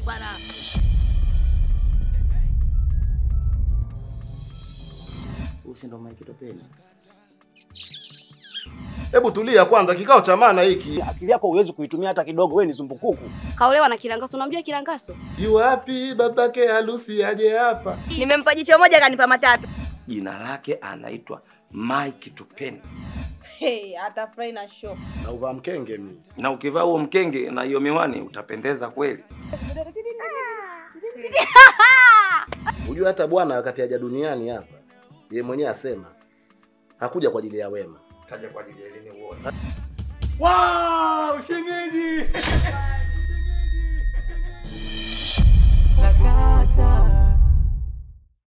bwana. Huyu si ndo Mike Topeni? Hebu tulia kwanza, kikao cha maana hiki. Akili yako huwezi kuitumia hata kidogo, wewe ni zumbukuku. Kaolewa na Kilangaso, unamjua Kilangaso? Yu wapi babake harusi aje hapa? Nimempa jicho moja kanipa matatu. Jina lake anaitwa Mike Topeni. Hey, atafurahi na show. Na uvaa mkenge mimi. Na ukivaa huo mkenge na hiyo miwani utapendeza kweli. Unajua hata bwana wakati aja duniani hapa, yeye mwenyewe asema hakuja kwa ajili ya wema. Kaja kwa ajili ya elimu uone. Wow, shemeji. Sakata